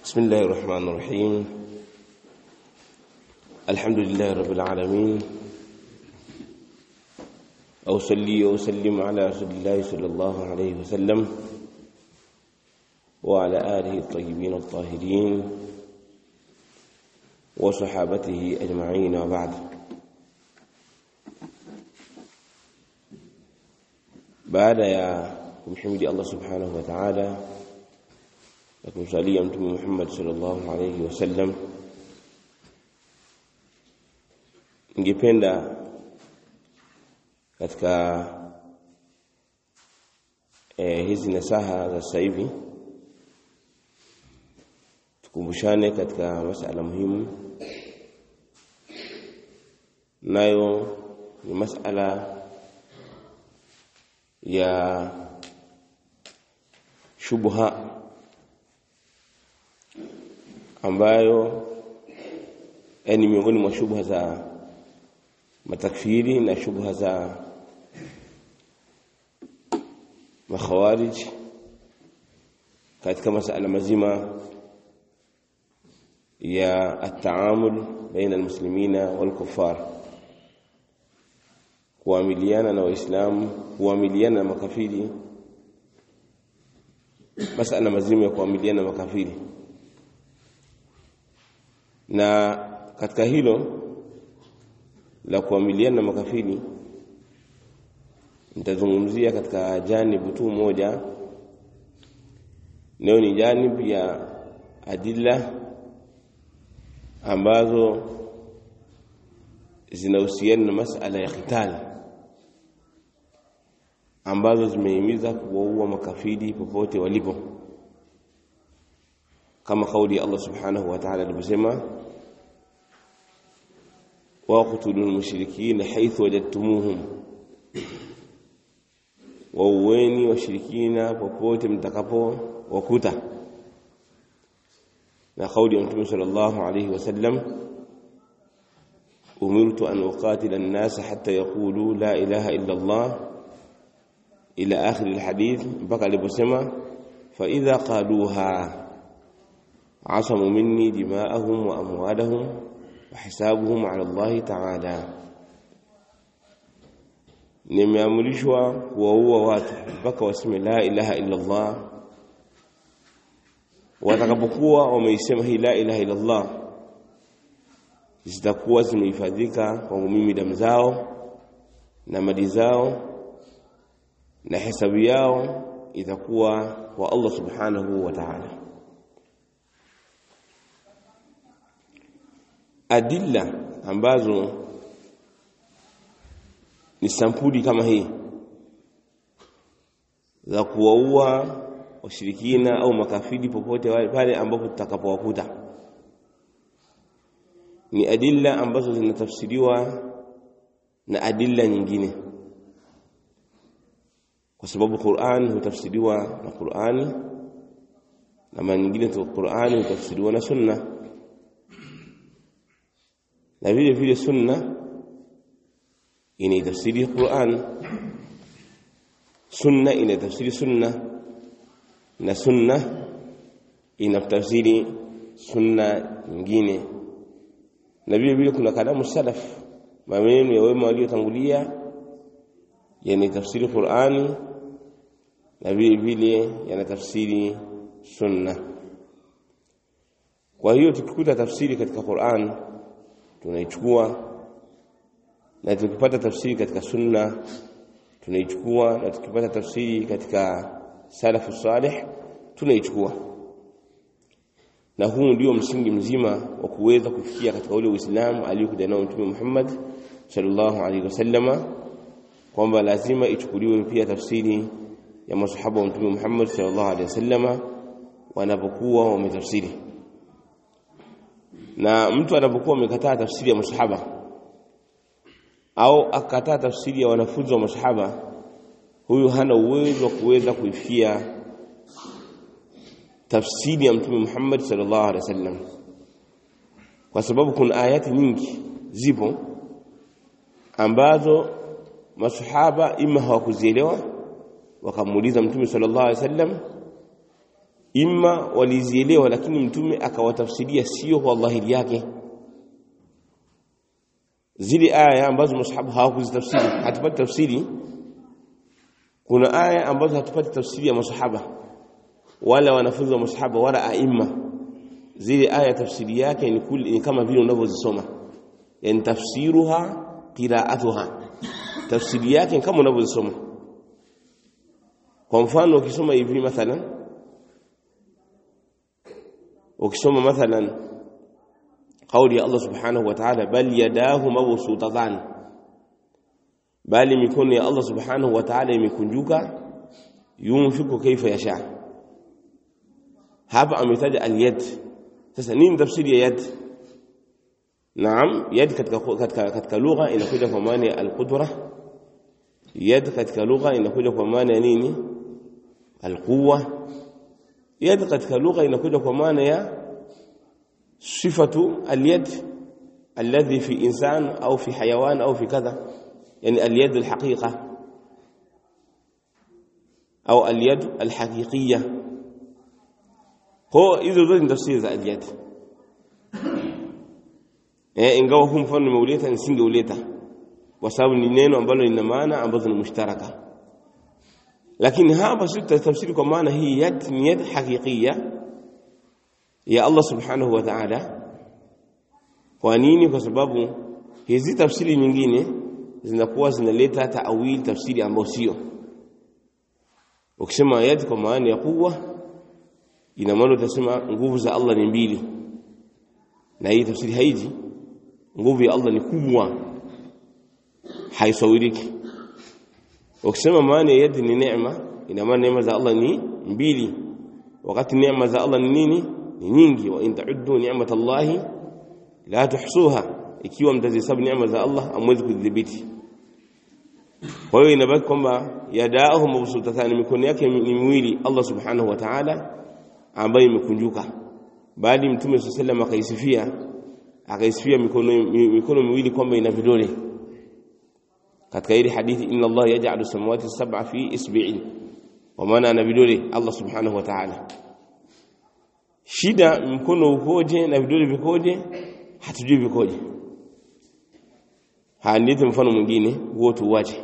بسم الله الرحمن الرحيم الحمد لله رب العالمين أوصلي وأسلم على رسول الله صلى الله عليه وسلم وعلى آله الطيبين الطاهرين وصحابته أجمعين وبعد baada ya kumhimidi Allah subhanahu wa ta'ala na kumsalia mtume Muhammad sallallahu alayhi wasallam ningependa katika eh, hizi nasaha za sasa hivi tukumbushane katika masala muhimu nayo ni masala ya shubha ambayo ni miongoni mwa shubha za matakfiri na shubha za makhawarij katika masala mazima ya ataamul baina almuslimina walkuffar kuamiliana na waislamu kuamiliana na makafiri masala mazima ya kuamiliana na makafiri na katika hilo la kuamiliana na makafiri nitazungumzia katika janibu tu moja leo ni janibu ya adilla ambazo zinahusiana na masala ya khitali ambazo zimehimiza kuwaua makafiri popote walipo kama kauli ya Allah subhanahu wa ta'ala alivyosema waqtulul mushrikina haythu wajadtumuhum wauweni washirikina popote mtakapo wakuta na kauli ya Mtume sallallahu alayhi wasallam umirtu an uqatila an-nas hatta yaqulu la ilaha illa Allah ila akhir alhadith mpaka aliposema fa idha qaluha asamu minni dima'ahum wa amwalahum wa hisabuhum ala Allah ta'ala nimeamrishwa kuwaua watu mpaka waseme la ilaha illa Allah watakapokuwa wameisema hii la ilaha illa Allah zitakuwa zimehifadhika kwangu mimi damu zao na mali zao na hesabu yao itakuwa kwa Allah subhanahu wa ta'ala adilla ambazo ni sampuli kama hii za kuwaua washirikina au makafiri popote wale pale ambapo tutakapowakuta ni adilla ambazo zinatafsiriwa na adilla nyingine kwa sababu Qur'an hutafsiriwa na Qur'ani na mara nyingine tu Qur'ani hutafsiriwa na Sunna na vile vile Sunna inaitafsiri Qur'an Sunna inaitafsiri Sunna na Sunna inatafsiri Sunna nyingine na vile vile kuna kalamu salaf maneno ya wema waliotangulia yanatafsiri Qur'ani na vile vile yanatafsiri sunna kwa hiyo tukikuta tafsiri katika Qur'an tunaichukua na tukipata tafsiri katika sunna tunaichukua na tukipata tafsiri katika salafu salih tunaichukua na huu ndio msingi mzima wa kuweza kufikia katika ule Uislamu aliyokuja nao Mtume Muhammad sallallahu alaihi wasallama kwamba lazima ichukuliwe pia tafsiri ya masahaba wa Mtume Muhammad sallallahu alaihi wasallama wanapokuwa wametafsiri na mtu anapokuwa amekataa tafsiri ya masahaba au akataa tafsiri ya wanafunzi wa masahaba huyu hana uwezo wa kuweza kuifia tafsiri ya Mtume Muhammad sallallahu alaihi wasallam kwa sababu kuna ayati nyingi zipo ambazo masahaba ima hawakuzielewa wakamuuliza mtume sallallahu alaihi wasallam imma walizielewa lakini mtume akawatafsiria sio kwa dhahiri yake zile aya ambazo masahaba hawakuzitafsiri hatupati tafsiri kuna aya ambazo hatupati tafsiri ya masahaba wala wanafunzi wa masahaba wala aima zile aya tafsiri yake ni, kuli, ni kama vile unavyozisoma yani tafsiruha qiraatuha tafsiri yake ni kama unavyozisoma kwa mfano ukisoma hivi mathalan ukisoma mathalan kauli ya Allah subhanahu wa ta'ala bal yadahu mabsutatan bali mikono ya Allah subhanahu wa ta'ala imekunjuka yunfiku kaifa yasha hapa ametaja al-yad sasa nini tafsiri ya yad naam yad katika katika, katika lugha inakuja kwa maana ya al-qudra yad katika lugha inakuja kwa maana ya nini al-quwwa yad katika lugha inakuja kwa maana ya sifatu al-yad alladhi fi insan au fi hayawan au fi kadha yani al-yad al-haqiqa au al-yad al-haqiqiyya kwa hizo zote ni tafsiri za al-yad eh ingawa huu mfano nimeuleta nisingeuleta kwa sababu ni neno ambalo lina maana ambazo ni mushtaraka lakini hapa sisi tutafsiri kwa maana hii yad ni yad haqiqiyya ya Allah subhanahu wa ta'ala kwa nini kwa sababu hizi tafsiri nyingine zinakuwa zinaleta taawil tafsiri ambayo sio ukisema yad kwa maana ya kuwa ina maana utasema nguvu za Allah ni mbili na hii tafsiri haiji nguvu ya Allah ni kubwa haisawiriki ukisema maana ya yad ni neema ina maana neema za Allah ni mbili wakati neema za Allah ni nini ni nyingi wa in ta'uddu ni'matallahi la tuhsuha ikiwa mtazihesabu neema za Allah amwezi kudhibiti kwa hiyo inabaki kwamba yadaahu mabsutatani mikono yake ni miwili Allah subhanahu wa ta'ala ambayo imekunjuka bali mtume sallallahu akaisifia akaisifia mikono mikono miwili kwamba ina vidole katika ile hadithi inna Allah yaj'alu samawati sab'a fi isbi'in wa maana ana vidole Allah subhanahu wa ta'ala shida mkono ukoje na vidole vikoje hatujui vikoje hadithi mfano mwingine huo tuwache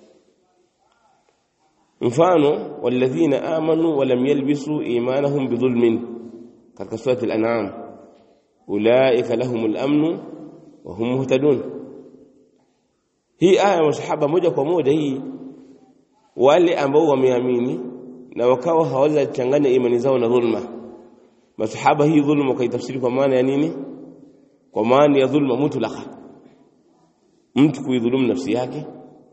mfano walladhina amanu wa lam yalbisu imanahum bidhulmin katika sura al-an'am ulaika lahumul amnu wa hum muhtadun hii aya masahaba moja kwa moja hii wale ambao wameamini na wakawa hawaweza kuchanganya imani zao na dhulma masahaba hii dhulma kaitafsiri kwa maana ya nini kwa maana ya dhulma mutlaka mtu kuidhulumu nafsi yake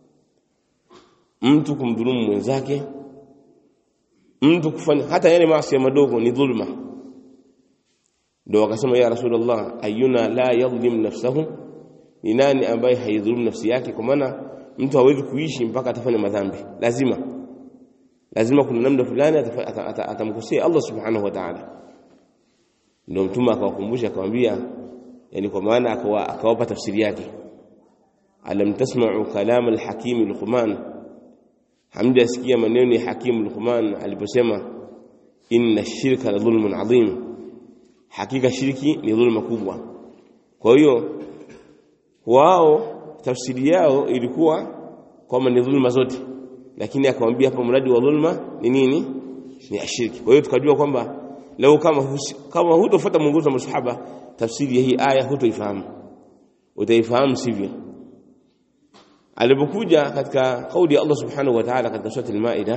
mtu kumdhulumu mwenzake mtu kufanya hata yale maasi madogo ni dhulma ndio wakasema ya rasulullah ayuna la yadhlim nafsahu ni nani ambaye haidhulumu nafsi yake kwa maana mtu hawezi kuishi mpaka atafanya madhambi lazima lazima kuna namna fulani atamkosea Allah subhanahu wa ta'ala ndio mtume akawakumbusha akamwambia yani kwa maana akawapa tafsiri yake alam tasma'u kalam al-hakim luqman hamja asikia maneno ya hakim luqman aliposema inna shirka la dhulmun adhim hakika shirki ni dhulma kubwa kwa hiyo wao tafsiri yao ilikuwa kwamba ni dhulma zote lakini akamwambia hapa mradi wa dhulma ni nini ni ashirki kwa hiyo tukajua kwamba leo kama husi, kama hutofuata mwongozo wa masahaba tafsiri ya hii aya hutoifahamu utaifahamu sivyo alipokuja katika kauli ya Allah subhanahu wa ta'ala katika sura al-Maida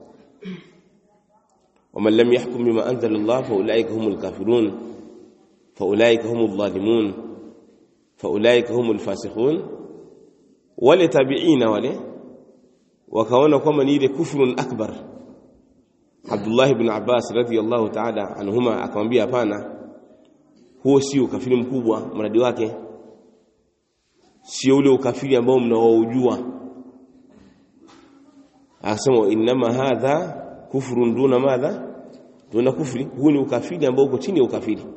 ومن لم يحكم بما أنزل الله فأولئك هم الكافرون فأولئك هم الظالمون فأولئك هم الفاسقون wale tabiina wale wakaona kwamba ni ile kufrun akbar Abdullah ibn Abbas radhiyallahu ta'ala anhuma akamwambia hapana huo sio ukafiri mkubwa mradi wake sio ule ukafiri ambao mnaoujua akasema inma hadha kufrun duna madha duna kufri huu ni ukafiri ambao uko chini ya ukafiri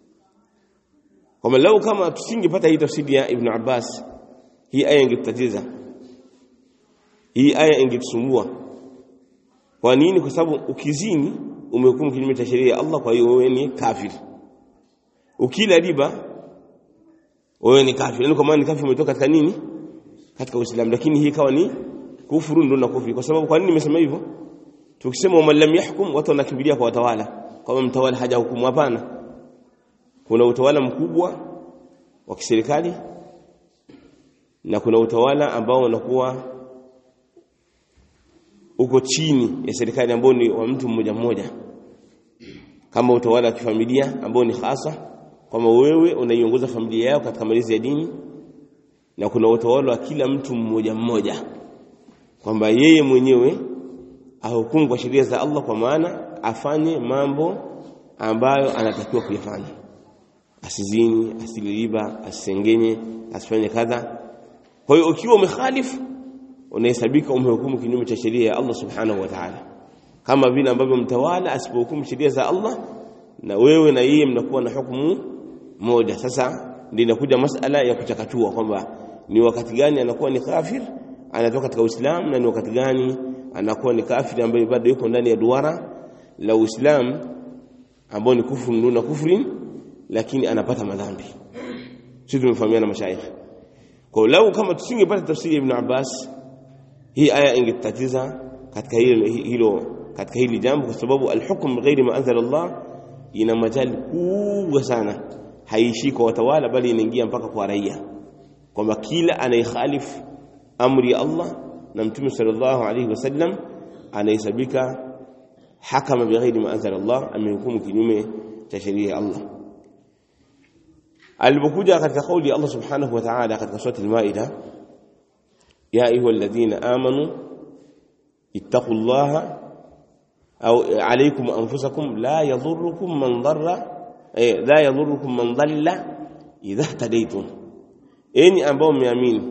kama lau kama tusingepata hii tafsiri ya Ibn Abbas hii aya ingetutatiza hii aya ingetusumbua kwa nini kwa sababu ukizini umehukumu kinyume cha sheria ya Allah kwa hiyo wewe ni kafir ukila riba wewe ni kafir yani kwa maana ni kafir umetoka katika nini katika Uislamu lakini hii kawa ni kufuru ndio na kufiri kwa sababu kwa nini nimesema hivyo tukisema man lam yahkum watu wanakimbilia kwa watawala kama mtawala haja hukumu hapana kuna utawala mkubwa wa kiserikali na kuna utawala ambao unakuwa uko chini ya serikali ambao ni wa mtu mmoja mmoja kama utawala wa kifamilia ambao ni hasa kwamba wewe unaiongoza familia yako katika malezi ya dini na kuna utawala wa kila mtu mmoja mmoja kwamba yeye mwenyewe ahukumu kwa sheria za Allah kwa maana afanye mambo ambayo anatakiwa kuyafanya asizini asile riba asisengenye asifanye kadha kwa hiyo ukiwa umekhalifu unahesabika umehukumu kinyume cha sheria ya Allah subhanahu wa ta'ala kama vile ambavyo mtawala asipohukumu sheria za Allah na wewe na yeye mnakuwa na hukumu moja sasa ndio inakuja masala ya kuchakatua kwamba ni wakati gani anakuwa ni kafir anatoka katika Uislamu na ni wakati gani anakuwa ni kafiri ambaye bado yuko ndani ya duara la Uislamu ambao ni kufuru nduna kufrin lakini anapata madhambi sisi tumefahamiana mashaikh kwa lau kama tusingepata tafsiri ya Ibn Abbas hii aya ingetatiza katika hilo hilo katika hili jambo kwa sababu alhukm ghairi ma anzala Allah ina majali kubwa sana haishi kwa watawala bali inaingia mpaka kwa raia kwamba kila anayekhalifu amri ya Allah na mtume sallallahu alayhi wasallam anahesabika hakama bighairi ma anzala Allah amehukumu kinyume cha sheria ya Allah alipokuja katika kauli ya Allah subhanahu wa ta'ala katika sura al-Maida ya ayuha alladhina amanu ittaqullaha au alaykum anfusakum la yadhurrukum man dharra la yadhurrukum man dhalla idha ihtadaytum enyi ambao mmeamini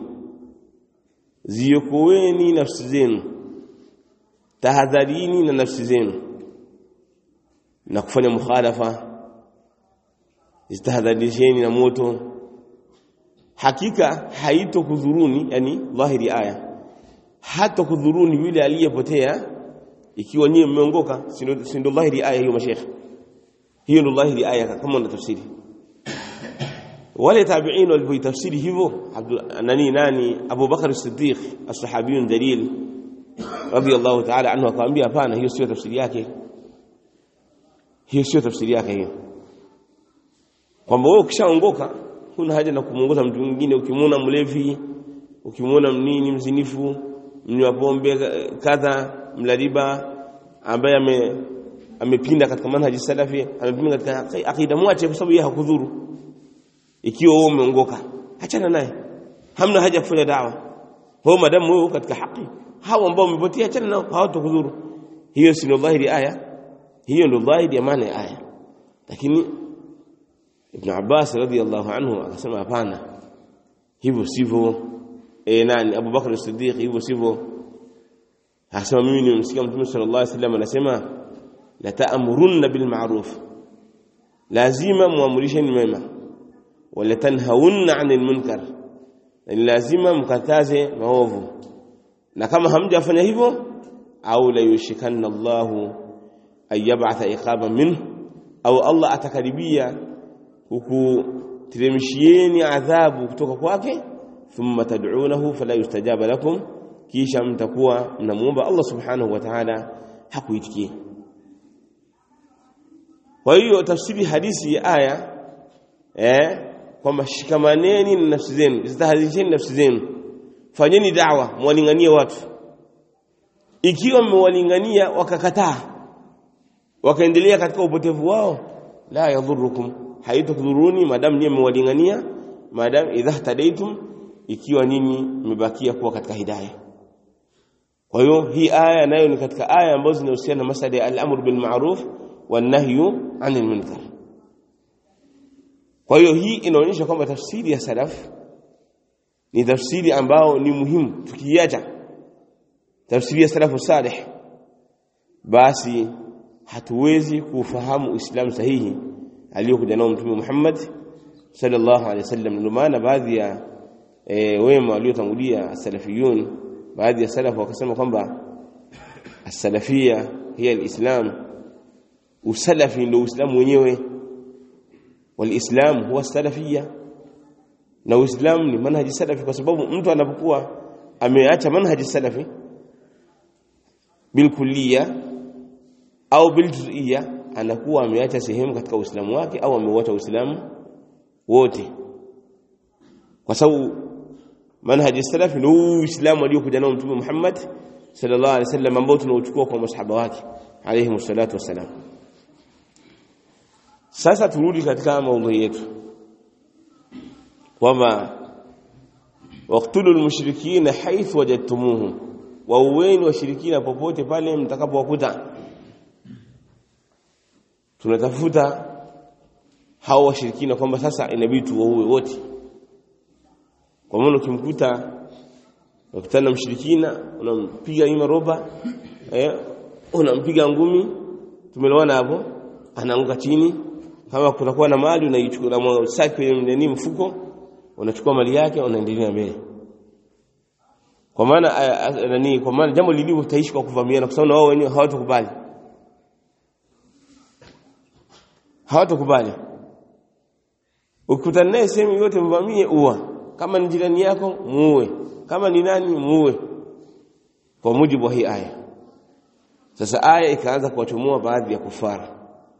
ziokoeni nafsi zenu tahadharini na nafsi zenu na kufanya mukhalafa zitahadharisheni na moto hakika haitokudhuruni yani dhahiri aya hata kudhuruni yule aliyepotea ikiwa nyie mmeongoka si ndio dhahiri aya hiyo mashekhe hiyo ndio dhahiri aya kama una tafsiri wale tabi'in walipoitafsiri hivyo nani nani Abu Bakar as-Siddiq as-sahabiyun dalil radiyallahu ta'ala anhu akamwambia hapana hiyo sio tafsiri yake hiyo sio tafsiri yake hiyo kwamba wewe ukishaongoka huna haja na kumuongoza mtu mwingine ukimwona mlevi ukimwona mnini mzinifu mnywa pombe kadha mlariba ambaye ame amepinda katika manhaji salafi amepinda katika akida mwache kwa sababu yeye hakudhuru ikiwa wewe umeongoka achana naye hamna haja kufanya dawa wewe madamu wewe katika haki hao ambao umepotea achana nao hawatokudhuru hiyo si ndio dhahiri aya hiyo ndio dhahiri ya maana ya aya lakini Ibn Abbas radhiyallahu anhu akasema hapana hivyo sivyo eh nani Abu Bakar as-Siddiq hivyo sivyo akasema mimi nimemsikia Mtume sallallahu alaihi wasallam anasema la ta'murunna bil ma'ruf lazima muamrisheni mema wala tanhaunna 'anil munkar lazima mkataze maovu na kama hamjafanya hivyo au la yushikanna Allahu ayab'atha iqaban minhu au Allah atakaribia hukuteremshieni adhabu kutoka kwake thumma tad'unahu fala yustajaba lakum kisha mtakuwa mnamuomba Allah subhanahu wa ta'ala hakuitikia kwa hiyo tafsiri hadisi ya aya eh kwamba shikamaneni na nafsi zenu zitahadharisheni nafsi zenu fanyeni da'wa mwalinganie watu ikiwa mmewalingania wakakataa wakaendelea katika upotevu wao la yadhurukum haitokudhuruni madam nyinyi mmewalingania madam idha tadaitum ikiwa nyinyi mmebakia kuwa katika hidayah kwa hiyo hii aya nayo ni katika aya ambazo zinahusiana na masala ya al-amr bil ma'ruf wan nahyu 'anil munkar kwa hiyo hii inaonyesha kwamba tafsiri ya salaf ni tafsiri ambao ni muhimu tukiacha tafsiri ya salafu salih basi hatuwezi kufahamu uislamu sahihi aliyokuja nao mtume Muhammad sallallahu alaihi wasallam ndio maana baadhi ya e, wema waliotangulia salafiyun baadhi ya salafu wakasema kwamba as-salafia hiya al-islam usalafi ndio uislamu wenyewe walislam huwa salafia na uislamu ni manhaji salafi kwa sababu mtu anapokuwa ameacha manhaji salafi bilkulliya au biljuz'iyya anakuwa ameacha sehemu katika uislamu wake au ameuacha uislamu wote kwa sababu manhaji salafi ni uislamu aliokuja nao mtume Muhammad sallallahu alaihi wasallam ambao tunauchukua kwa masahaba wake alayhi wassalatu wassalam sasa turudi katika maudhui yetu kwamba waqtulu almushrikina haythu wajadtumuhum wauweni washirikina popote pale mtakapowakuta tunatafuta hao washirikina kwamba sasa inabidi tuwaue wote kwa maana ukimkuta ukutana mshirikina unampiga ima roba eh unampiga ngumi tumelewana hapo anaanguka chini kama kutakuwa na mali unaichukua na saki kwenye nini mfuko unachukua mali yake unaendelea mbele kwa maana nani kwa maana jambo lilivyo taishi kwa kuvamiana kwa sababu wao wenyewe hawatakubali hawatakubali ukikutana naye sehemu yote mvamie uwa kama ni jirani yako muue kama ni nani muue kwa mujibu wa hii aya sasa aya ikaanza kuwachomoa baadhi ya kufara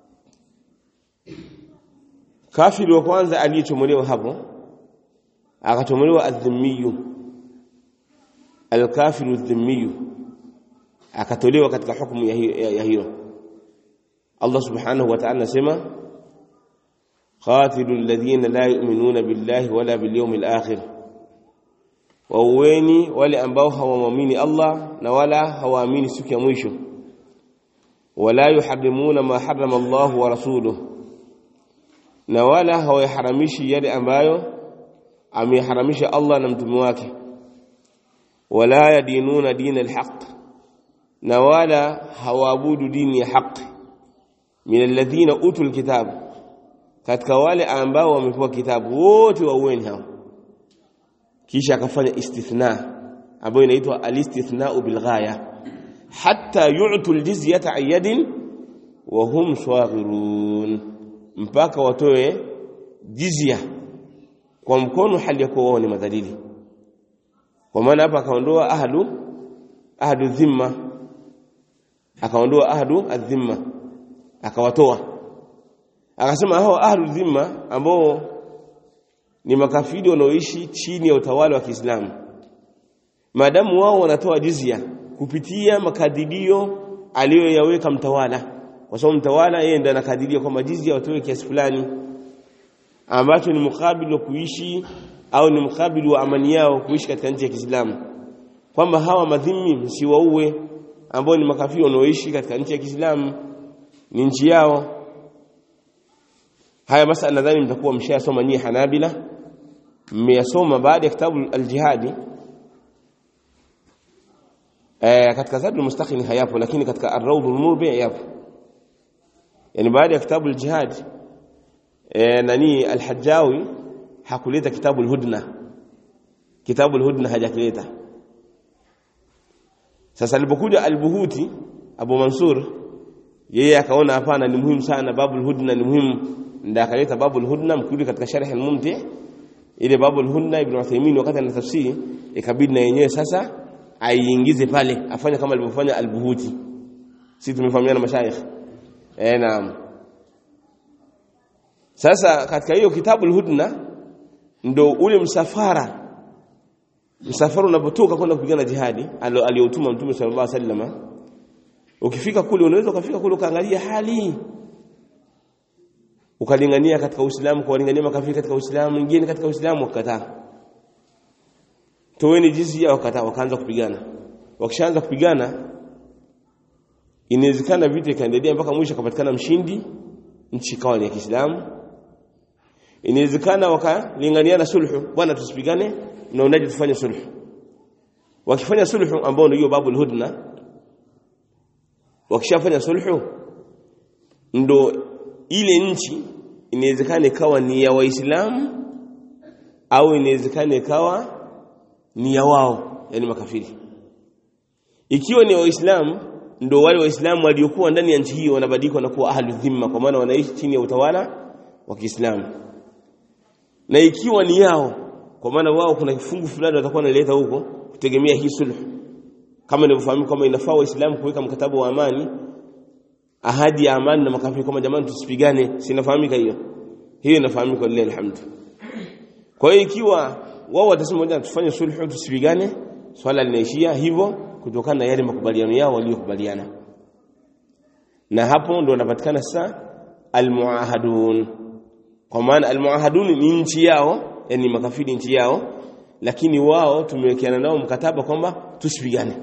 kafiri wa kwanza aliyechomolewa hapo akachomolewa adhimiyu alkafiru dhimiyu akatolewa katika hukumu ya hiyo Allah subhanahu wa ta'ala anasema قاتلوا الذين لا يؤمنون بالله ولا باليوم الآخر wauweni wale ambao hawamwamini Allah na wala hawaamini siku ya mwisho wala yuharrimuna ma harrama Allah wa rasuluhu na wala hawayaharamishi yale ambayo ameharamisha Allah na mtume wake wala yadinuna dina alhaq na wala hawaabudu dini ya haki min alladhina utul kitabu katika wale ambao wamepewa kitabu wote waueni hao kisha akafanya istithna ambayo inaitwa alistithna'u bilghaya hatta yu'tu aljizyata ayyadin wa hum saghirun mpaka watoe jizya kwa mkono hali ya kuwa wao ni madhalili kwa maana hapa akaondoa ahlu ahlu dhimma akaondoa ahlu adhimma akawatoa akasema hao ahlu dhimma ambao ni makafiri wanaoishi chini ya utawala wa Kiislamu maadamu wao wanatoa jizya kupitia makadirio aliyoyaweka mtawala kwa sababu mtawala yeye ndiye anakadiria kwamba jizya watoe kiasi fulani ambacho ni mukabili wa kuishi au ni mukabili wa amani yao kuishi katika nchi ya Kiislamu kwamba hawa madhimi msiwaue ambao ni makafiri wanaoishi katika nchi ya Kiislamu ni nchi yao haya masala nadhani mtakuwa mshayasoma nyie Hanabila mmeyasoma baada ya kitabu al-jihadi eh katika Zadul Mustaqim hayapo lakini katika Ar-Rawdul Murbi yapo yani baada ya kitabu al-jihad eh nani al-Hajjawi hakuleta kitabu al-Hudna kitabu al-Hudna hajakileta sasa alipokuja al-Buhuti Abu Mansur yeye akaona hapana ni muhimu sana babul hudna ni muhimu ndio akaleta babul hudna mkuli katika sharh al-mumti ile babul hudna ibn Uthaymeen wakati ana tafsiri ikabidi na yenyewe sasa aiingize pale afanye kama alivyofanya al-Buhuti sisi tumefahamiana mashayikh eh naam sasa katika hiyo kitabu al-hudna ndo ule msafara msafara unapotoka kwenda kupigana jihadi aliyotuma mtume sallallahu alaihi wasallam ukifika kule unaweza ukafika kule ukaangalia hali ukalingania katika Uislamu kuwalingania makafiri katika Uislamu ngine katika Uislamu wakataa toweni jizia wakataa wakaanza kupigana wakishaanza kupigana inawezekana vita ikaendelea mpaka mwisho akapatikana mshindi nchi ikawa ni ya Kiislamu inawezekana wakalinganiana sulhu bwana tusipigane mnaonaje tufanye sulhu wakifanya sulhu ambao ndio babu hudna wakishafanya sulhu ndo ile nchi inawezekana ikawa ni ya waislamu au inawezekana ikawa ni ya wao yani makafiri ikiwa ni waislamu ndio wale waislamu waliokuwa ndani ya nchi hiyo wanabadilika na kuwa ahlu dhimma kwa maana wanaishi chini ya utawala wa Kiislamu na ikiwa ni yao kwa maana wao kuna kifungu fulani watakuwa wanaleta huko kutegemea hii sulhu kama inavyofahamu kama inafaa waislamu kuweka mkataba wa amani ahadi ya amani na makafiri kama jamani tusipigane sinafahamika hiyo hiyo inafahamika lillahi alhamdu kwa hiyo ikiwa wao watasema moja tufanye sulhu tusipigane swala linaishia hivyo kutokana na yale makubaliano yao waliokubaliana na hapo ndo wanapatikana sasa almuahadun kwa maana almuahadun ni nchi yao yani makafiri nchi yao lakini wao tumewekeana nao mkataba kwamba tusipigane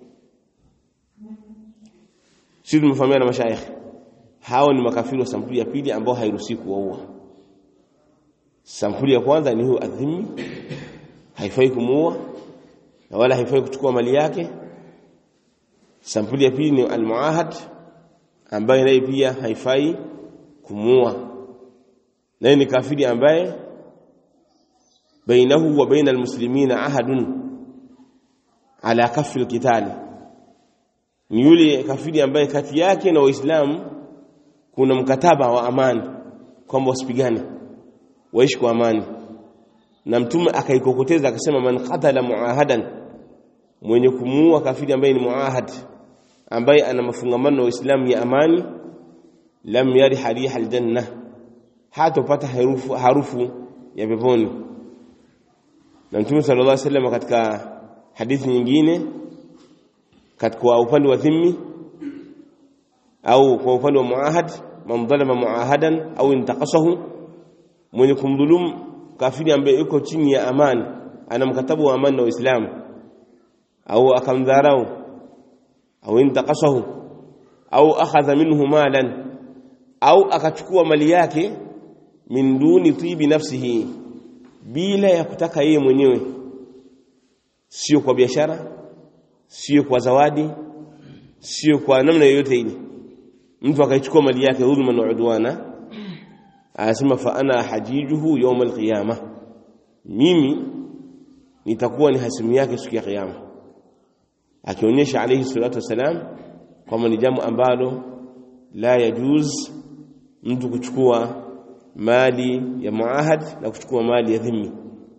sisi tumefahamiana na mashaikh hao ni makafiri wa sampuli ya pili ambao hairuhusi kuwaua sampuli ya kwanza ni huyo adhimi haifai kumuua na wala haifai kuchukua mali yake sampuli ya pili ni almuahad ambaye naye pia haifai kumuua naye ni kafiri ambaye bainahu wa baina almuslimina ahadun ala kafi alqitali ni yule kafiri ambaye kati yake na waislamu kuna mkataba wa amani kwamba wasipigane waishi kwa amani na mtume akaikokoteza akasema man qatala muahadan mwenye kumuua kafiri ambaye ni muahad ambaye ana mafungamano na Uislamu ya amani lam yari hariha aljanna hatopata harufu, harufu ya peponi na mtume sallallahu alaihi wasallam katika hadithi nyingine katika upande wa dhimmi au kwa upande wa muahad man dhalama muahadan au intaqasahu mwenye kumdhulumu kafiri ambaye yuko chini ya amani ana mkataba wa amani na Uislamu au akamdharau au intaqasahu au akhadha minhu malan au akachukua mali yake min duni tibi nafsihi bila ya kutaka yeye mwenyewe sio kwa biashara sio kwa zawadi sio kwa namna yoyote ile mtu akaichukua mali yake dhulma na udwana anasema fa ana hajijuhu yawm alqiyama mimi nitakuwa ni hasimu yake siku ya kiyama akionyesha alayhi salatu wasalam kwamba ni jambo ambalo la yajuz mtu kuchukua mali ya muahad na kuchukua mali ya dhimmi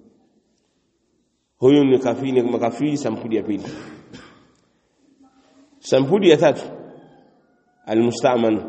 huyu ni kafiri ni makafiri sampuli ya pili sampuli ya tatu almustaman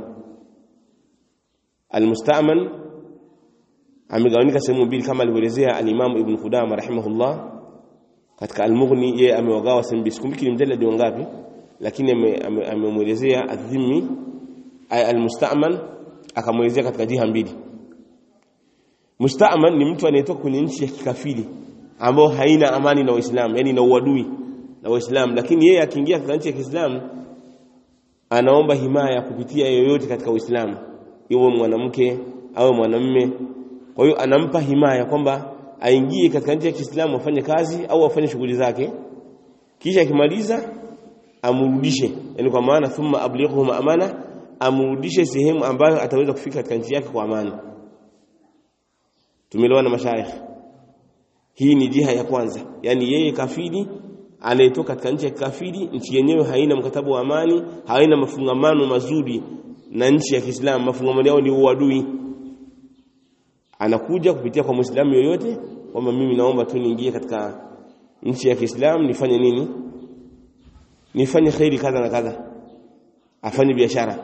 almustaman amegawanyika sehemu mbili kama alivyoelezea al-Imam Ibn Qudama rahimahullah katika al-Mughni yeye amewagawa sehemu mbili sikumbuki ni mjaladi wangapi lakini amemwelezea adhimi al-mustaman akamwelezea katika jiha mbili mustaman ni mtu anayetoka kwenye nchi ya kikafiri ambao haina amani na Waislamu yani na uadui na Waislamu lakini yeye akiingia katika nchi ya Kiislamu anaomba himaya kupitia yoyote katika Uislamu iwe mwanamke au mwanamume kwa hiyo anampa himaya kwamba aingie katika nchi ya Kiislamu afanye kazi au afanye shughuli zake kisha akimaliza amrudishe yani kwa maana thumma ablighuhum amana amrudishe sehemu ambayo ataweza kufika katika nchi yake kwa amani tumelewa na mashaikh hii ni jiha ya kwanza yani yeye kafiri anayetoka katika nchi ya kafiri nchi yenyewe haina mkataba wa amani haina mafungamano mazuri na nchi ya Kiislamu mafungamano yao ni uadui anakuja kupitia kwa Muislamu yoyote kwamba mimi naomba tu niingie katika nchi ya Kiislamu nifanye nini nifanye khairi kadha na kadha afanye biashara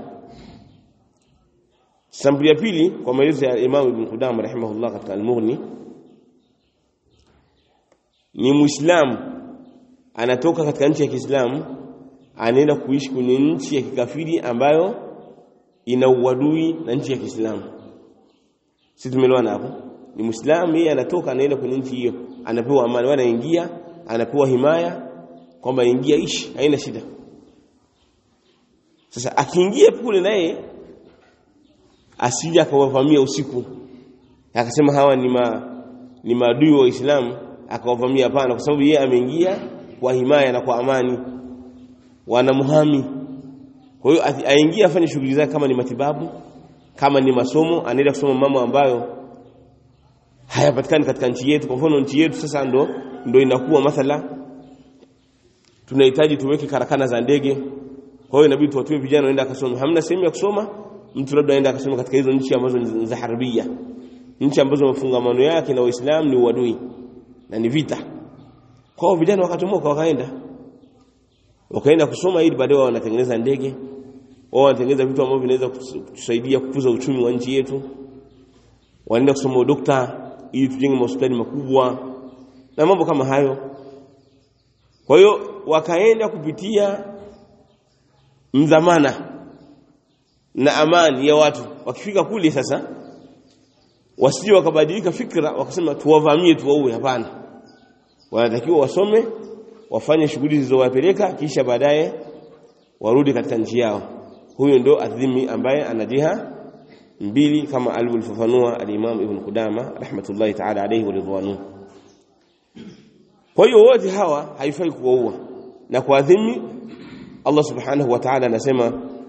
sampuli ya pili kwa maelezo ya Imam Ibn Qudama rahimahullah katika Al-Mughni ni Muislamu anatoka katika nchi ya Kiislamu anaenda kuishi kwenye nchi ya kikafiri ambayo ina uadui na nchi ya Kiislamu sisi tumeelewana hapo ni Muislamu yeye anatoka anaenda kwenye nchi hiyo anapewa amani wala anaingia anapewa himaya kwamba ingia ishi haina shida sasa akiingia kule naye asije akawavamia usiku akasema hawa ni ma, ni maadui wa Uislamu akawavamia hapana kwa sababu yeye ameingia kwa himaya na kwa amani wanamuhami kwa hiyo aingie afanye shughuli zake kama ni matibabu kama ni masomo anaenda kusoma mambo ambayo hayapatikani katika nchi yetu kwa mfano nchi yetu sasa ndo ndo inakuwa mathala tunahitaji tuweke karakana za ndege kwa hiyo inabidi tuwatue vijana waende akasoma hamna sehemu ya kusoma mtu labda aende akasoma katika hizo nchi ambazo ni za harbia nchi ambazo mafungamano yake na Uislamu ni uadui na ni vita kwa hiyo vijana wakatomoka wakaenda wakaenda kusoma ili baadaye wanatengeneza ndege wao wanatengeneza vitu ambavyo vinaweza kutusaidia kukuza uchumi wa nchi yetu wanaenda kusoma udokta ili tujenge hospitali makubwa na mambo kama hayo kwa hiyo wakaenda kupitia mdhamana na amani ya watu wakifika kule sasa wasije wakabadilika fikra wakasema tuwavamie tuwaue hapana wanatakiwa wasome wafanye shughuli zilizowapeleka kisha baadaye warudi katika nchi yao huyo ndio adhimi ambaye ana jiha mbili kama alivyofafanua al-Imam Ibn Qudama rahmatullahi ta'ala alayhi wa ridwanu kwa hiyo wote hawa haifai kuwaua na kuadhimi Allah subhanahu wa ta'ala anasema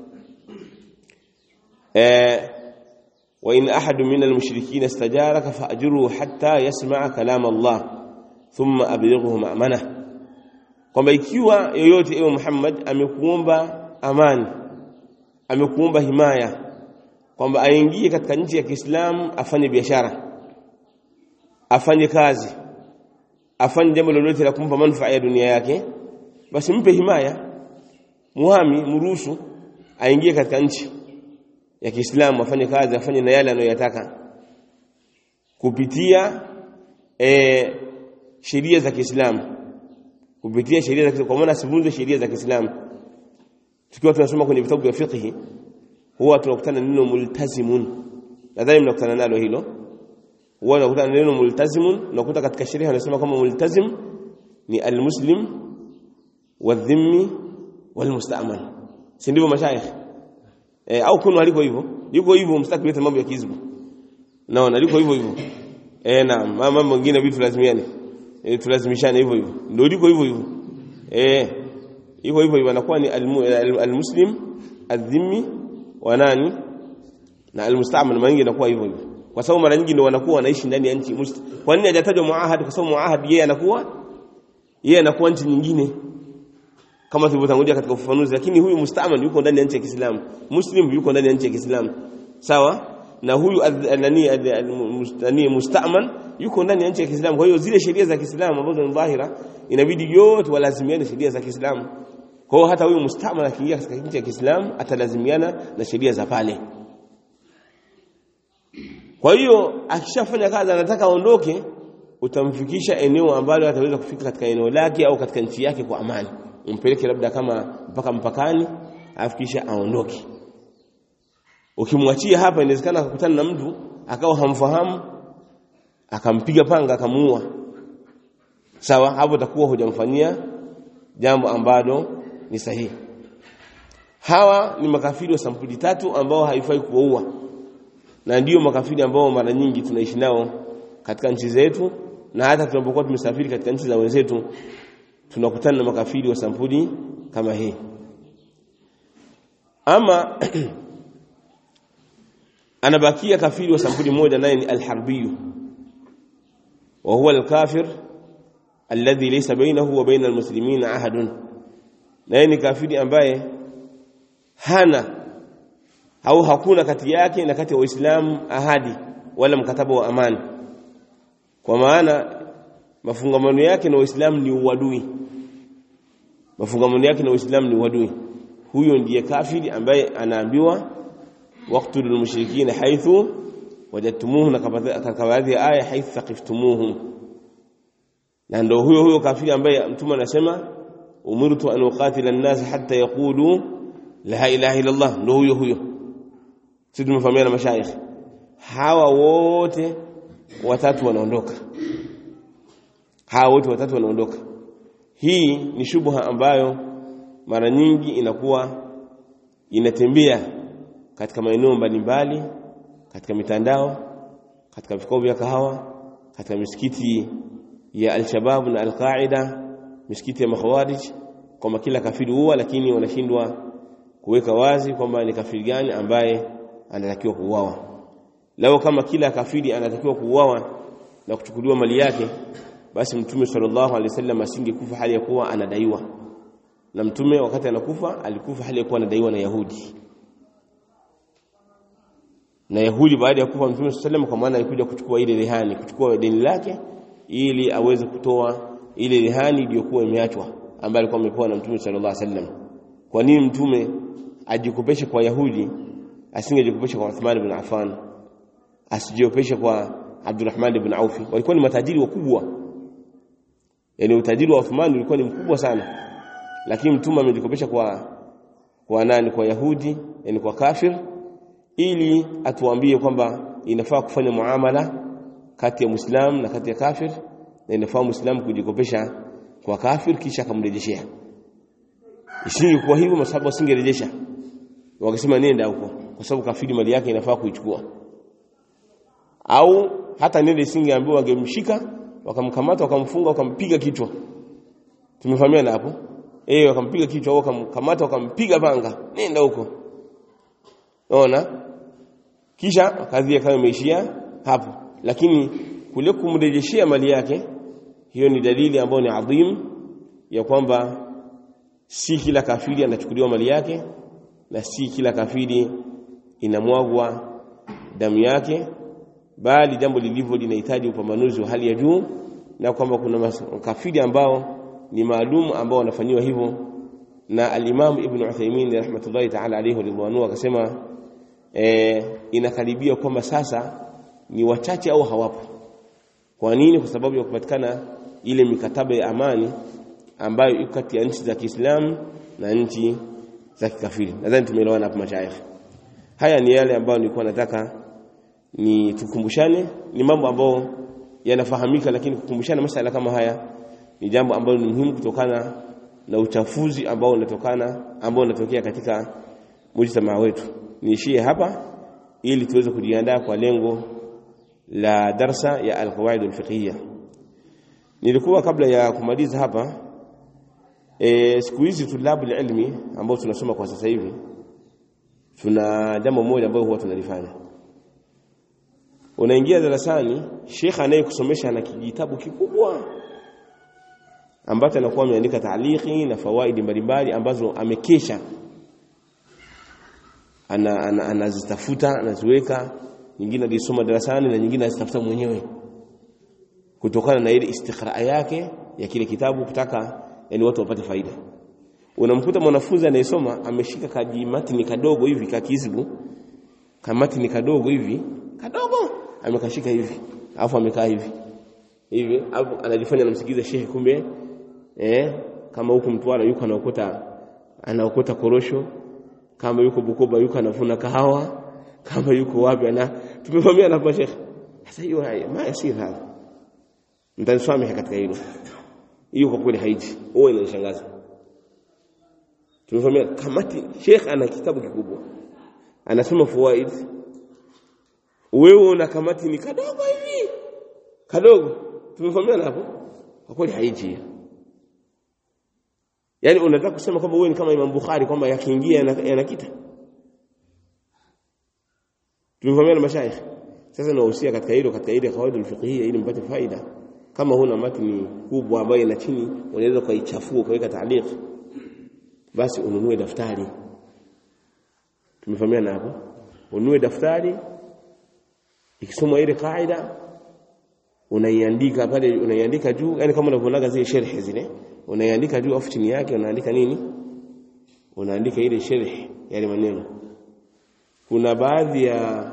eh wa in ahadu min al-mushrikeen istajaraka fa'jurhu hatta yasma'a kalam Allah thumma ablighuhu ma'manah kwamba ikiwa yoyote ewe Muhammad amekuomba amani amekuomba himaya kwamba aingie katika nchi ya Kiislamu afanye biashara afanye kazi afanye jambo lolote la kumpa manufaa ya dunia yake basi mpe himaya muhami mruhusu aingie katika nchi ya Kiislamu afanye kazi afanye na yale anayoyataka kupitia e, sheria za Kiislamu kupitia sheria za Kiislamu kwa maana sivunje sheria za Kiislamu tukiwa tunasoma kwenye vitabu vya fiqh huwa tunakutana neno multazimun nadhani mnakutana nalo hilo huwa tunakutana neno multazimun unakuta katika sheria wanasema kama multazim ni almuslim wadhimmi walmusta'man si ndivyo mashayikh eh, au kuna aliko hivyo yuko hivyo mstaki kuleta mambo ya kizbu naona liko hivyo hivyo eh na mambo mengine vitu lazimiane eh, tulazimishane hivyo hivyo ndio liko hivyo hivyo eh hivyo hivyo hivyo anakuwa ni almuslim adhimmi wa nani na almusta'man mara nyingi inakuwa hivyo hivyo kwa sababu mara nyingi ndio wanakuwa wanaishi ndani ya nchi kwa nini hajatajwa muahad kwa sababu muahad yeye anakuwa yeye anakuwa nchi nyingine kama tulivyotangulia katika ufafanuzi lakini huyu musta'man yuko ndani ya nchi ya Kiislamu muslim yuko ndani ya nchi ya Kiislamu sawa na huyu nani nani musta'man yuko ndani ya nchi ya Kiislamu kwa hiyo zile sheria za Kiislamu ambazo ni dhahira inabidi yote walazimiane sheria za Kiislamu kwa hiyo hata huyu musta'man akiingia katika nchi ya Kiislamu atalazimiana na sheria za pale kwa hiyo akishafanya kazi anataka aondoke utamfikisha eneo ambalo ataweza kufika katika eneo lake au katika nchi yake kwa amani umpeleke labda kama mpaka mpakani afikisha aondoke ukimwachia hapa inawezekana akakutana na mtu akawa hamfahamu akampiga panga akamuua sawa hapo takuwa hujamfanyia jambo ambalo ni sahihi hawa ni makafiri wa sampuli tatu ambao haifai kuwaua na ndiyo makafiri ambao mara nyingi tunaishi nao katika nchi zetu na hata tunapokuwa tumesafiri katika nchi za wenzetu tunakutana na makafiri wa sampuli kama hii ama anabakia kafiri wa sampuli moja naye ni alharbiyu wa huwa alkafir alladhi laysa bainahu wa baina almuslimin ahadun naye ni kafiri ambaye hana au hakuna kati yake na kati ya waislamu ahadi wala mkataba wa amani kwa maana mafungamano yake na waislamu ni uadui mafungamano yake na waislamu ni uadui huyo ndiye kafiri ambaye anaambiwa waqtulul mushrikina haithu wajadtumuhu na katika baadhi ya aya haithu thaqiftumuhum na ndio huyo huyo kafiri ambaye mtume anasema umirtu an uqatila an-nas hatta yaqulu la ilaha illa Allah ndio huyo huyo sisi tumefahamiana mashayikh hawa wote watatu wanaondoka hawa wote watatu wanaondoka hii ni shubha ambayo mara nyingi inakuwa inatembea katika maeneo mbalimbali katika mitandao katika vikao vya kahawa katika misikiti ya al-Shabab na al-Qaida misikiti ya makhawarij kwamba kila kafiri huwa lakini wanashindwa kuweka wazi kwamba ni kafiri gani ambaye anatakiwa kuuawa lao kama kila kafiri anatakiwa kuuawa na kuchukuliwa mali yake basi mtume sallallahu alaihi wasallam asingekufa hali ya kuwa anadaiwa na mtume wakati anakufa alikufa hali ya kuwa anadaiwa na Yahudi na Yahudi baada ya kufa mtume sallam kwa maana alikuja kuchukua ile rehani kuchukua deni lake ili aweze kutoa ile rehani iliyokuwa imeachwa ambayo alikuwa amepewa na mtume sallallahu alaihi wasallam kwa nini mtume ajikopeshe kwa Yahudi asingejikopesha kwa Uthman ibn Affan asijikopeshe kwa Abdurrahman ibn Auf walikuwa ni matajiri wakubwa yani utajiri wa Uthman ulikuwa ni mkubwa sana lakini mtume amejikopesha kwa kwa nani kwa Yahudi yani kwa kafir ili atuambie kwamba inafaa kufanya muamala kati ya Muislam na kati ya kafir na inafaa Muislam kujikopesha kwa kafir kisha akamrejeshea isingekuwa hivyo masahabu wasingerejesha wakasema nenda huko kwa sababu kafiri mali yake inafaa kuichukua au hata nende isingeambiwa wangemshika wakamkamata wakamfunga wakampiga kichwa tumefahamiana hapo eh wakampiga kichwa au wakamkamata wakampiga panga nenda huko unaona kisha kadhi kama imeishia hapo lakini kule kumrejeshea mali yake hiyo ni dalili ambayo ni adhim ya kwamba si kila kafiri anachukuliwa mali yake na si kila kafiri inamwagwa damu yake bali jambo lilivyo linahitaji upambanuzi wa hali ya juu na kwamba kuna kafiri ambao ni maalum ambao wanafanyiwa hivyo na al-Imam Ibn Uthaymeen rahmatullahi ta'ala alayhi ridwanu akasema e, inakaribia kwamba sasa ni wachache au hawapo kwa nini kwa sababu ya kupatikana ile mikataba ya amani ambayo iko kati ya nchi za Kiislamu na nchi za kikafiri nadhani tumeelewana hapo mashaikh haya ni yale ambayo nilikuwa nataka ni tukumbushane ni mambo ambayo yanafahamika lakini kukumbushana masala kama haya ni jambo ambalo ni muhimu kutokana na uchafuzi ambao unatokana ambao unatokea katika mujtamaa wetu niishie hapa ili tuweze kujiandaa kwa lengo la darsa ya alqawaid alfiqhiyya nilikuwa kabla ya kumaliza hapa e, siku hizi tulabu ilmi ambao tunasoma kwa sasa hivi tuna jambo moja ambalo huwa tunalifanya unaingia darasani shekha anayekusomesha ana kijitabu kikubwa ambacho anakuwa ameandika taaliki na fawaidi mbalimbali ambazo amekesha anazitafuta ana, ana anaziweka nyingine alisoma darasani na nyingine azitafuta mwenyewe kutokana na ile istiqraa yake ya kile kitabu kutaka yani watu wapate faida unamkuta mwanafunzi anayesoma ameshika kajimatini kadogo hivi kakizbu kamatini kadogo hivi kadogo amekashika hivi alafu amekaa hivi hivi alafu anajifanya anamsikiza shehe kumbe eh kama huko Mtwara yuko anaokota anaokota korosho kama yuko Bukoba yuko anavuna kahawa kama yuko wapi ana tumevamia na shehe sasa hiyo ma yasir hapa mtanisamehe katika hilo hiyo kwa kweli haiji huwa inanishangaza tumevamia kamati sheikh ana kitabu kikubwa anasema fawaid wewe una kamati ni kadogo hivi kadogo tumevamia hapo kwa kweli haiji yani unataka kusema kwamba wewe ni kama Imam Bukhari kwamba yakiingia yanakita tumevamia na mashaikh sasa nawahusia katika hilo katika ile kawaida alfiqhiyya ili mpate faida kama huna matni kubwa ambayo ina chini unaweza kuichafua ukaweka taaliq basi ununue daftari tumefahamiana hapo ununue daftari ikisoma ile kaida unaiandika pale unaiandika juu yani kama unavyonaga zile sharhi zile unaiandika juu afu chini yake unaandika nini unaandika ile sharhi yale maneno kuna baadhi ya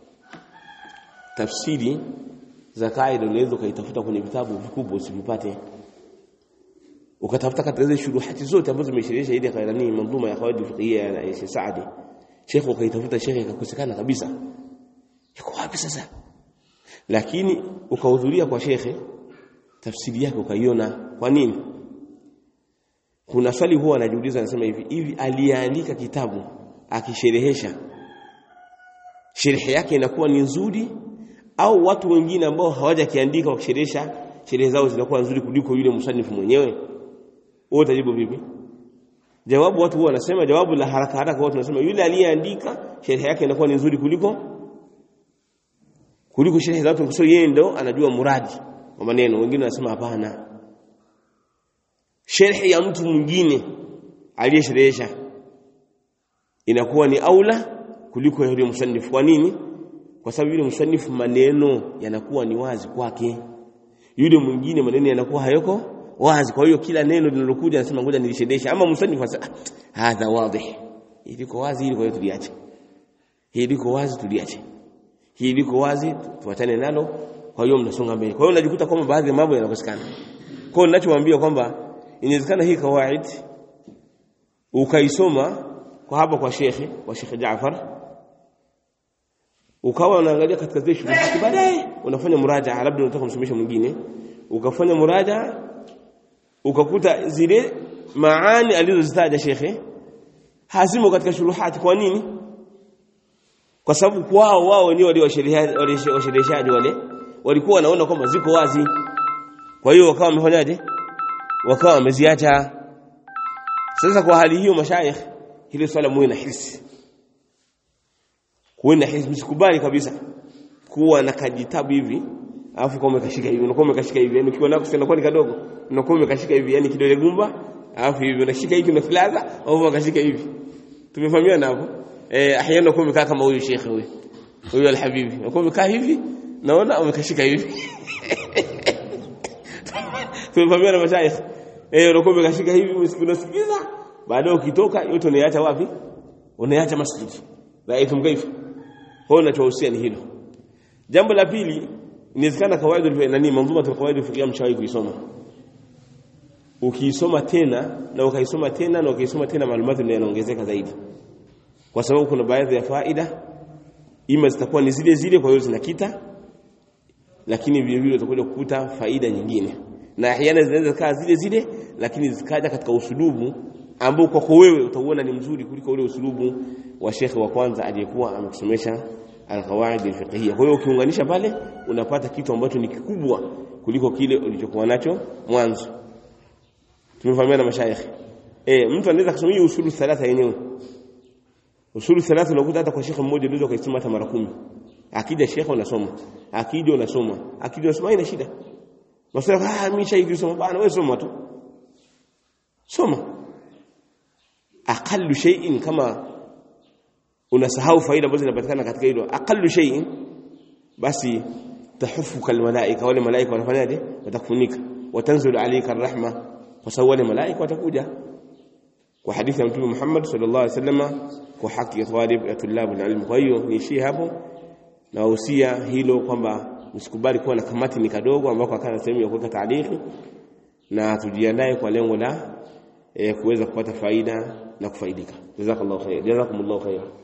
tafsiri za kaida unaweza ukaitafuta kwenye vitabu vikubwa usivipate ukatafuta katika zile shuruhati zote ambazo zimesherehesha ile kairani manzuma ya kawaida fiqhiyya ya Sheikh Saadi Sheikh ukaitafuta Sheikh ikakosekana kabisa yuko wapi sasa lakini ukahudhuria kwa Sheikh tafsiri yake ukaiona kwa nini kuna swali huwa anajiuliza anasema hivi hivi aliandika kitabu akisherehesha sherehe yake inakuwa ni nzuri au watu wengine ambao hawajakiandika wakisherehesha sherehe zao zinakuwa nzuri kuliko yule msanifu mwenyewe wewe utajibu vipi jawabu watu huwa wanasema jawabu la haraka haraka watu wanasema yule aliyeandika sherehe yake inakuwa ni nzuri kuliko kuliko sherehe za watu kwa yeye ndo anajua muradi wa maneno wengine wanasema hapana sherehe ya mtu mwingine aliyesherehesha inakuwa ni aula kuliko yule msanifu kwa nini kwa sababu yule msanifu maneno yanakuwa ni wazi kwake yule mwingine maneno yanakuwa hayako wazi kwa hiyo kila neno linalokuja anasema ngoja nilishedesha ama msanifu anasema hadha wadih hii liko wazi hili kwa hiyo tuliache hii liko wazi tuliache hii liko wazi tuachane nalo kwa hiyo mnasonga mbele kwa hiyo unajikuta kwamba baadhi ya mambo yanakosekana kwa hiyo ninachowaambia kwamba inawezekana hii kawaid ukaisoma kwa hapa kwa shekhe kwa shekhe Jaafar ukawa unaangalia katika zile shughuli baadaye unafanya muraja labda unataka kumsomesha mwingine ukafanya muraja ukakuta zile maani alizozitaja shekhe hazimo katika shuruhati kwa nini kwa sababu kwao wao wenyewe walio washereheshaji wale walikuwa wanaona kwamba ziko wazi kwa hiyo wakawa wamefanyaje wakawa wameziacha sasa kwa hali hiyo mashaikh hili swala muwe na hisi kuwe na hisi msikubali kabisa kuwa na kajitabu hivi alafu kama umekashika hivi unakuwa umekashika hivi yani ukiwa nako sinakuwa ni kadogo unakuwa umekashika hivi yani kidole gumba alafu hivi unashika hiki unafilaza au unakashika hivi tumefahamiana hapo eh ahyana unakuwa umekaa kama huyu shekhe huyu huyu alhabibi unakuwa umekaa hivi naona umekashika hivi tumefahamiana mashaikh eh unakuwa umekashika hivi unasikiliza baadaye ukitoka yote unaiacha wapi unaiacha masjidi raitum kaifa kwa hiyo ninachohusia ni hilo jambo la pili inawezekana kawaida nani manzuma ya kawaida fikia mshawahi kuisoma ukiisoma tena na ukaisoma tena na ukaisoma tena maalumati ndio yanaongezeka zaidi kwa sababu kuna baadhi ya faida ima zitakuwa ni zile zile kwa hiyo zinakita lakini vile vile utakuja kukuta faida nyingine na ahyana zinaweza kaa zile zile lakini zikaja katika usulubu ambao kwako wewe utauona ni mzuri kuliko ule usulubu wa shekhe wa kwanza aliyekuwa amekusomesha alqawaid alfiqhiyya kwa hiyo ukiunganisha pale unapata kitu ambacho ni kikubwa kuliko kile ulichokuwa nacho mwanzo tumefahamiana mashayikh eh mtu anaweza kusomea usulu thalatha yenyewe usulu thalatha unakuta hata kwa shekhe mmoja unaweza kusoma hata mara kumi akija shekhe unasoma akija unasoma akija unasoma haina shida Masala ah mimi shaiki soma bana wewe soma tu soma aqallu shay'in kama unasahau faida ambazo zinapatikana katika hilo aqallu shay'in basi tahufuka almalaika wale malaika wanafanyaje watakufunika watanzulu alayka arrahma kwa sababu wale malaika watakuja kwa hadithi ya mtume Muhammad sallallahu alaihi wasallam kwa haki ya talib ya tulabu alilm kwa hiyo niishie hapo na wahusia hilo kwamba msikubali kuwa na kamati ni kadogo ambako akana sehemu ya kuweka taarikhi na tujiandae kwa lengo la e, kuweza kupata faida na kufaidika jazakallahu khair jazakumullahu khair